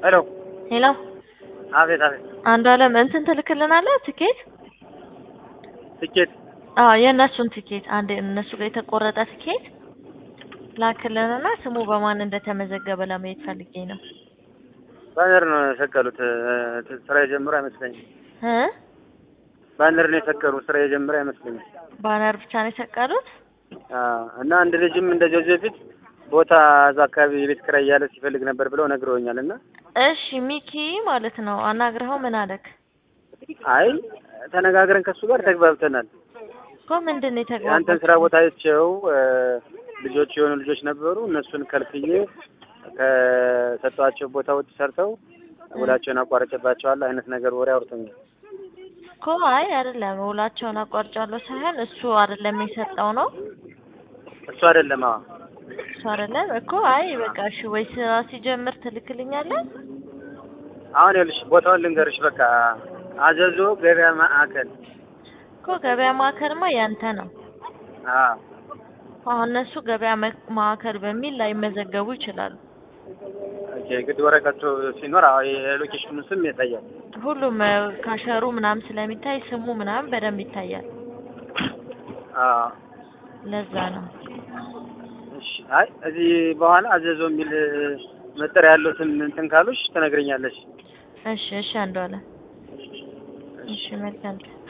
ሄሎ ሄሎ አቤት አቤት አንዱ አለም እንትን ትልክልናለህ ትኬት? ትኬት አዎ የእነሱን ትኬት አንድ እነሱ ጋር የተቆረጠ ትኬት ላክልንና ስሙ በማን እንደተመዘገበ ለማየት ፈልጌ ነው። ባነር ነው የሰቀሉት። እ፣ ስራ የጀመረ አይመስለኝም። እ ባነር ነው የሰቀሉ ስራ የጀመረ አይመስለኝም። ባነር ብቻ ነው የሰቀሉት? አዎ። እና አንድ ልጅም እንደዚህ ከዚህ በፊት ቦታ እዛ አካባቢ የቤት ኪራይ እያለ ሲፈልግ ነበር ብለው ነግረውኛል። እና እሺ ሚኪ ማለት ነው አናግረኸው ምን አለክ? አይ ተነጋግረን ከሱ ጋር ተግባብተናል። እኮ ምንድን ነው ያንተን የተግባባችሁት? ስራ ቦታ አይቼው እ፣ ልጆች የሆኑ ልጆች ነበሩ እነሱን ከልክዬ ከሰጧቸው ቦታ ውጭ ሰርተው ውላቸውን አቋርጬባቸዋለሁ አይነት ነገር ወሬ አውርቶኛል። እኮ አይ አይደለም ውላቸውን አቋርጫለሁ ሳይሆን እሱ አይደለም የሰጠው ነው እሱ አይደለም። አዎ እሱ አይደለም እኮ አይ በቃ እሺ ወይ ስራ ሲጀምር ትልክልኛለህ? አሁን ይኸውልሽ ቦታውን ልንገርሽ። በቃ አዘዞ ገበያ ማዕከል። እኮ ገበያ ማዕከልማ ያንተ ነው። አዎ አሁን እነሱ ገበያ መ- ማዕከል በሚል ላይመዘገቡ ይችላሉ። ኦኬ። ግድ ወረቀቱ ሲኖር አዎ የሎኬሽኑ ስም ያሳያል። ሁሉም እ፣ ካሸሩ ምናምን ስለሚታይ ስሙ ምናምን በደንብ ይታያል። አዎ ለዛ ነው። እሺ። አይ እዚህ በኋላ አዘዞ የሚል መጠሪያ ያሉትን እንትን ካሉሽ ትነግረኛለሽ። እሺ እሺ አንዷለ እሺ መልካም